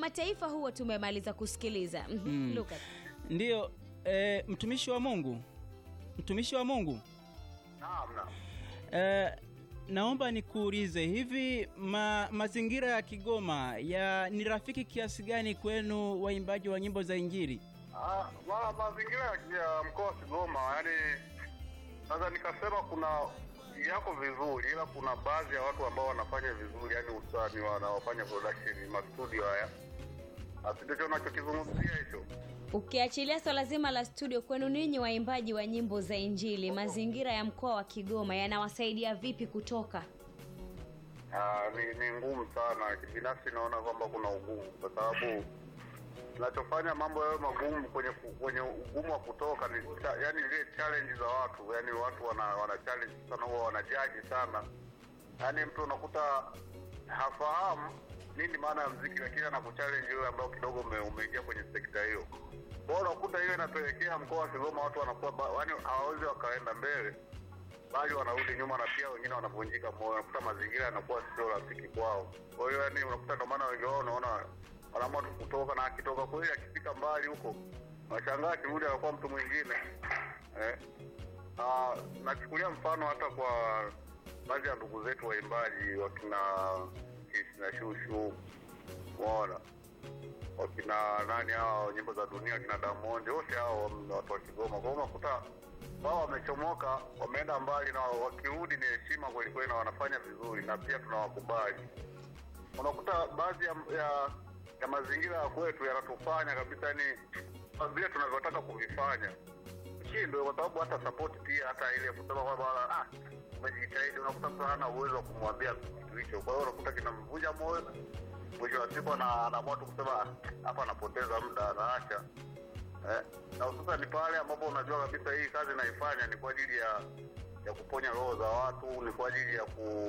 mataifa huo tumemaliza kusikiliza Mhm, Mm. Lucas. Ndiyo, e, mtumishi wa Mungu, mtumishi wa Mungu Naam, naam. e, naomba nikuulize hivi ma, mazingira ya Kigoma ya ni rafiki kiasi gani kwenu waimbaji wa nyimbo za Injili? Ah, ma, mazingira ya- ya mkoa wa Kigoma yani naweza nikasema kuna yako vizuri, ila kuna baadhi ya watu ambao wanafanya vizuri, yani usani wanaofanya production mastudio haya, Asi ndicho unachokizungumzia hicho. Ukiachilia swala zima la studio, kwenu ninyi waimbaji wa nyimbo za Injili, mazingira ya mkoa wa Kigoma yanawasaidia vipi kutoka? Ah, ni, ni ngumu sana. Binafsi naona kwamba kuna ugumu, kwa sababu kinachofanya mambo yawe magumu kwenye ku- kwenye ugumu wa kutoka ni cha, yani ile challenge za watu, yani watu wana wana challenge sana, huwa wanajaji sana, yani mtu unakuta hafahamu nini maana ya mziki, lakini anakuchallenge wewe ambao kidogo ume, umeingia kwenye sekta hiyo. Kwa hiyo unakuta hiyo inapelekea mkoa wa Kigoma watu wanakuwa ba- yani hawawezi wakaenda mbele bali wanarudi nyuma na pia wengine wanavunjika moyo, unakuta mazingira yanakuwa sio rafiki kwao. Kwa hiyo yani, unakuta ndio maana wengi wao unaona wanaamua tu kutoka, na akitoka kweli, akifika mbali huko, unashangaa akirudi anakuwa mtu mwingine eh. Ah, nachukulia mfano hata kwa baadhi ya ndugu zetu waimbaji wakina Kisi na Shushu, umeona wakina nani hao nyimbo za dunia wakina Diamond wote hao ni watu wa Kigoma. Kwa hiyo unakuta wao wamechomoka, wameenda mbali, na wakirudi ni heshima kweli kweli, na wanafanya vizuri, na pia tunawakubali. Unakuta baadhi ya, ya, ya mazingira ya kwetu yanatufanya kabisa, yani vile tunavyotaka kuvifanya shindwe, kwa sababu hata support pia, hata ile kusema kwamba ah, umejitahidi, unakuta mtu hana uwezo wa kumwambia kitu hicho. Kwa hiyo unakuta kinamvunja moyo mwisho wa siku ana- anaamua tu kusema "Ah, hapa anapoteza muda anaacha eh, na hususan ni pale ambapo unajua kabisa hii kazi naifanya ni kwa ajili ya ya kuponya roho za watu, ni kwa ajili ya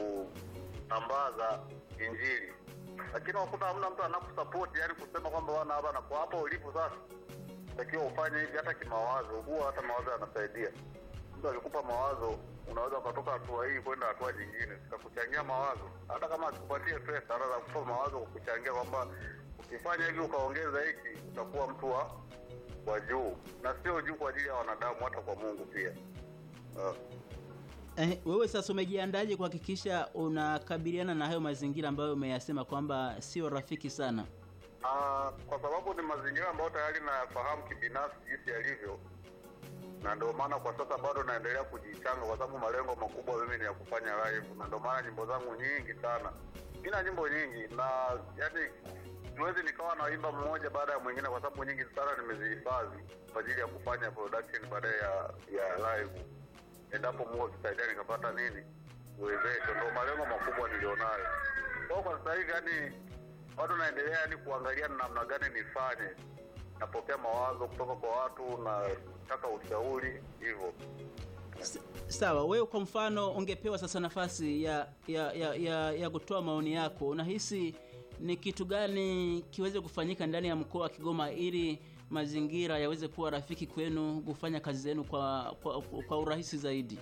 kusambaza Injili, lakini unakuta hamna mtu anakusapoti, yani kusema kwamba wana hapa na kwa hapo ulipo sasa takiwa ufanye hivi, hata kimawazo. Huwa hata mawazo yanasaidia. Mtu akikupa mawazo, unaweza ukatoka hatua hii kwenda hatua nyingine, zikakuchangia mawazo, hata kama asikupatie pesa, anaweza kupa mawazo kukuchangia kwamba ukifanya hivi ukaongeza hiki, utakuwa mtu wa wa juu, na sio juu kwa ajili ya wanadamu, hata kwa Mungu pia. Uh. Eh, wewe sasa umejiandaje kuhakikisha unakabiliana na hayo mazingira ambayo umeyasema kwamba sio rafiki sana? Ah, kwa sababu ni mazingira ambayo tayari nayafahamu kibinafsi jinsi yalivyo, na ndio maana kwa sasa bado naendelea kujichanga, kwa sababu malengo makubwa mimi ni ya kufanya live, na ndio maana nyimbo zangu nyingi sana, nina nyimbo nyingi, na yani siwezi nikawa naimba mmoja baada ya mwingine, kwa sababu nyingi sana nimezihifadhi kwa ajili ya kufanya production baadaye ya ya live, endapo Mungu akisaidia nikapata nini uwezesho. Ndio malengo makubwa nilionayo. Kwa hiyo kwa sasa hivi yani bado naendelea yani kuangalia ni namna gani nifanye. Napokea mawazo kutoka kwa watu, nataka ushauri hivyo. S- Sawa, wewe kwa mfano ungepewa sasa nafasi ya ya, ya, ya, ya kutoa maoni yako, unahisi ni kitu gani kiweze kufanyika ndani ya mkoa wa Kigoma ili mazingira yaweze kuwa rafiki kwenu kufanya kazi zenu kwa, kwa, kwa urahisi zaidi?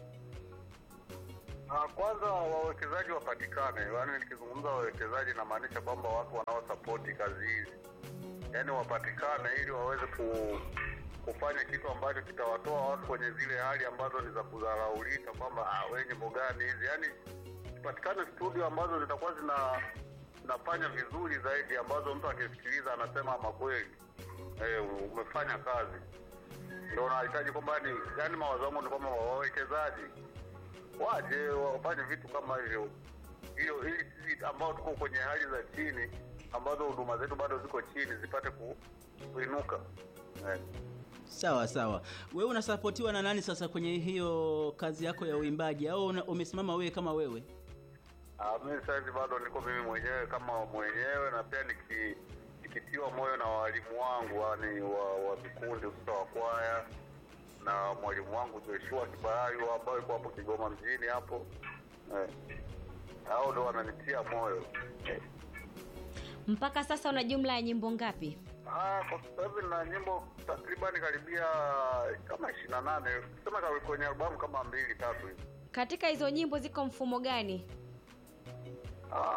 Ah, Kwanza wawekezaji wapatikane. Yaani nikizungumza wawekezaji, namaanisha kwamba watu wanaosapoti kazi hizi, yaani wapatikane ili waweze ku, kufanya kitu ambacho kitawatoa watu kwenye zile hali ambazo ni za kudharaulika, kwamba ah, wewe nyimbo gani hizi. Yaani zipatikane studio ambazo zitakuwa zina zinafanya vizuri zaidi, ambazo mtu akisikiliza anasema ama kweli eh, umefanya kazi. Ndio nahitaji kwamba ni yaani, mawazo yangu ni kwamba wawekezaji waje wafanye vitu kama hivyo, hiyo ili sisi ambao tuko kwenye hali za chini ambazo huduma zetu bado ziko chini zipate ku, kuinuka eh. Sawa sawa, wewe unasapotiwa na nani sasa kwenye hiyo kazi yako ya uimbaji, au una- umesimama wewe kama wewe? Ah, mimi sasa hivi bado niko mimi mwenyewe kama mwenyewe, na pia niki, nikitiwa moyo na walimu wangu yani wa, wa vikundi hususa wa kwaya na mwalimu wangu Joshua Kibayu ambayo yuko hapo Kigoma mjini hapo eh. Hao ndo wananitia moyo eh. Mpaka sasa una jumla ya nyimbo ngapi? Ah, kwa sasa hivi na nyimbo takribani karibia kama ishirini na nane sema ka- kwenye albamu kama mbili tatu hivi. Katika hizo nyimbo ziko mfumo gani? Ah,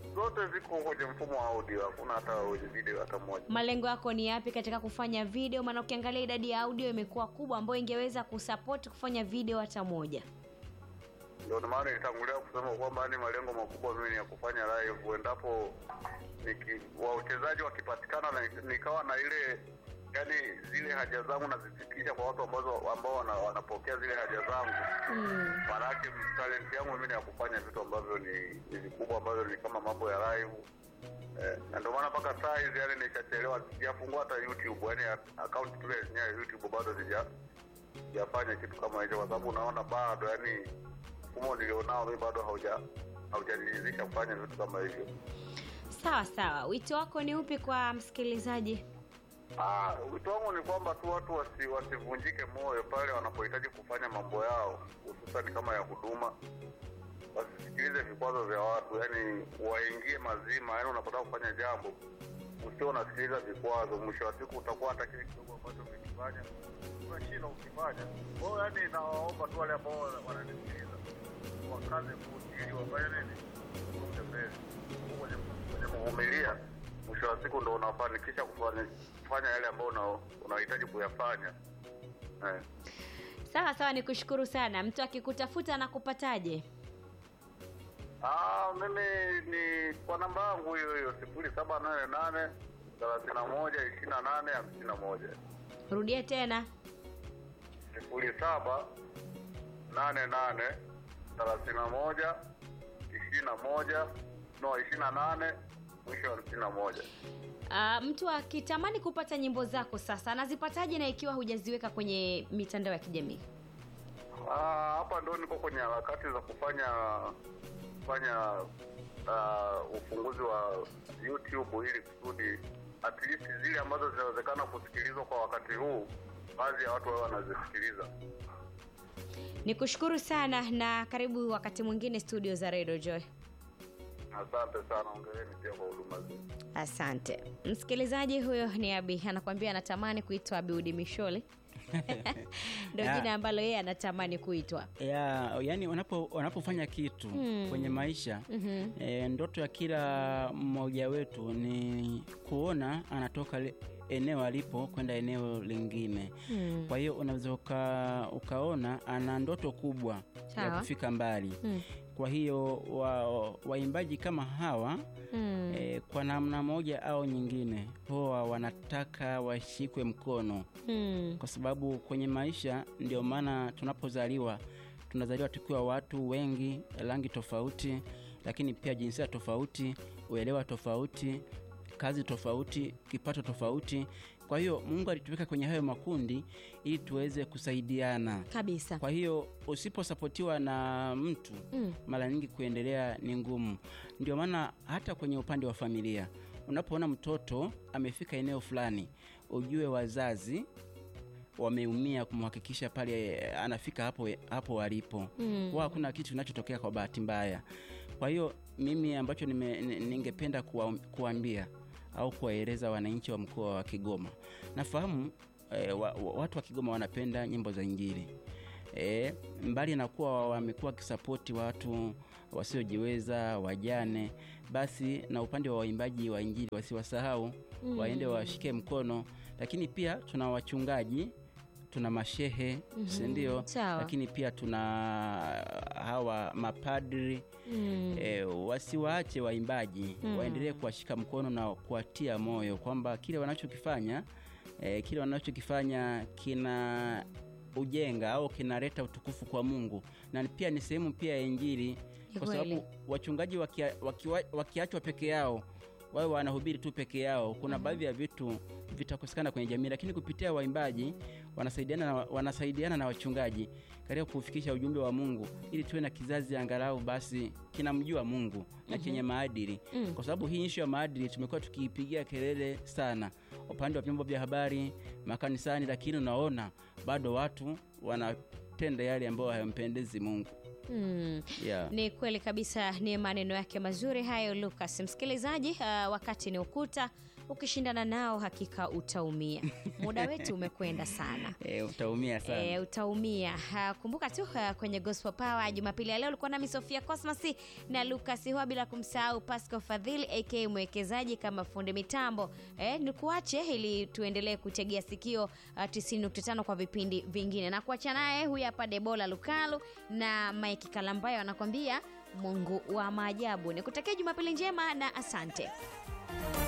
zote ziko kwenye mfumo wa audio, hakuna hata kwenye video hata moja. malengo yako ni yapi katika kufanya video maana ukiangalia idadi ya audio imekuwa kubwa ambayo ingeweza kusupport kufanya video hata moja Ndio maana nilitangulia kusema kwamba yani malengo makubwa mimi ni ya kufanya live, endapo niki, wachezaji wakipatikana na nikawa na ile yani zile haja zangu nazifikisha kwa watu ambazo ambao wana, wanapokea zile haja zangu mm. Maanake talent yangu mimi ni ya kufanya vitu ambavyo ni ni vikubwa ambavyo ni kama mambo ya live eh, na ndio maana mpaka saa hizi yani nishachelewa, sijafungua hata YouTube, yani account tu yenyewe ya YouTube bado sija sijafanya kitu kama hicho, kwa sababu unaona bado yani mfumo nilionao mimi bado hauja haujaniridhisha kufanya vitu kama hivyo. sawa sawa wito wako ni upi kwa msikilizaji Ah, wito wangu ni kwamba tu watu wasi, wasivunjike moyo pale wanapohitaji kufanya mambo yao, hususani kama ya huduma. Wasisikilize vikwazo vya watu, yani waingie mazima. Yani unapotaka kufanya jambo usio unasikiliza vikwazo, mwisho wa siku utakuwa hata kile kidogo ambacho umekifanya unashinda ukifanya. Kwa hiyo yani, nawaomba tu wale ambao wana- wananisikiliza wakaze buti ili wafanye nini, usonge mbele kwenye kwenye kuvumilia. Mwisho wa siku ndo unafanikisha kufanya kufanya yale ambayo una- unahitaji kuyafanya eh. sawa sawa nikushukuru sana mtu akikutafuta anakupataje Ah, mimi ni kwa namba yangu hiyo hiyo sifuri saba nane nane thelathini na moja ishirini na nane hamsini na moja rudia tena sifuri saba nane nane thelathini na moja ishirini na moja no ishirini na nane mwisho hamsini na moja Uh, mtu akitamani kupata nyimbo zako sasa anazipataje na ikiwa hujaziweka kwenye mitandao ya kijamii Ah, hapa ndo niko kwenye harakati za kufanya kufanya uh, ufunguzi wa YouTube ili kusudi at least zile ambazo zinawezekana kusikilizwa kwa wakati huu, baadhi ya watu wao wanazisikiliza. nikushukuru sana na karibu wakati mwingine studio za Radio Joy Asante sana, ongereni pia kwa huduma zenu. asante msikilizaji huyo ni abi anakwambia anatamani kuitwa abiudi mishole ndo Ya. jina ambalo yeye anatamani kuitwa ya yani unapo unapofanya kitu Hmm. kwenye maisha Mhm. e, ndoto ya kila mmoja wetu ni kuona anatoka le- eneo alipo kwenda eneo lingine Hmm. kwa hiyo unaweza uka, ukaona ana ndoto kubwa ya Sawa. kufika mbali Hmm. kwa hiyo wa- waimbaji kama hawa Hmm. e, kwa namna moja au nyingine huwa wanataka washikwe mkono Hmm. kwa sababu kwenye maisha ndio maana tunapozaliwa tunazaliwa tukiwa watu wengi rangi tofauti lakini pia jinsia tofauti uelewa tofauti kazi tofauti kipato tofauti kwa hiyo mungu alituweka kwenye hayo makundi ili tuweze kusaidiana kabisa kwa hiyo usiposapotiwa na mtu Mm. mara nyingi kuendelea ni ngumu ndio maana hata kwenye upande wa familia unapoona mtoto amefika eneo fulani ujue wazazi wameumia kumhakikisha pale anafika hapo hapo alipo Mm. huwa hakuna kitu kinachotokea kwa bahati mbaya kwa hiyo mimi ambacho nime- ni- ningependa kuwa, kuambia au kuwaeleza wananchi wa mkoa wa kigoma nafahamu eh, wa, wa, watu wa kigoma wanapenda nyimbo za injili e, mbali na kuwa wamekuwa wakisapoti watu wasiojiweza wajane basi na upande wa waimbaji wa injili wasiwasahau Mm. waende washike mkono lakini pia tuna wachungaji tuna mashehe Mhm. sindio Sawa. lakini pia tuna hawa mapadri Mm. e, wasiwaache waimbaji Mm. waendelee kuwashika mkono na kuwatia moyo kwamba kile wanachokifanya e, kile wanachokifanya kina ujenga au kinaleta utukufu kwa mungu na pia ni sehemu pia ya injili Ni kwa kweli. sababu wachungaji wakia- wakiwa- wakiachwa peke yao wawe wanahubiri tu peke yao kuna baadhi ya vitu vitakosekana kwenye jamii lakini kupitia waimbaji wanasaidiana na, wanasaidiana na wachungaji katika kufikisha ujumbe wa mungu ili tuwe na kizazi angalau basi kinamjua mungu na chenye maadili Mm. kwa sababu hii ishu ya maadili tumekuwa tukiipigia kelele sana upande wa vyombo vya habari makanisani lakini unaona bado watu wanatenda yale ambayo hayampendezi mungu Mm. yeah. ni kweli kabisa ni maneno yake mazuri hayo lukas msikilizaji uh, wakati ni ukuta ukishindana nao hakika utaumia muda wetu umekwenda sana e, utaumia sana E, utaumia ha, kumbuka tu ha, kwenye gospel power jumapili ya leo ulikuwa nami sofia cosmas na lukas hua bila kumsahau pasco fadhili ak mwekezaji kama fundi mitambo e, nikuache ili tuendelee kutegea sikio uh, 95 kwa vipindi vingine na kuacha naye huyu hapa debola lukalu na mike kalambayo anakwambia mungu wa maajabu nikutakia jumapili njema na asante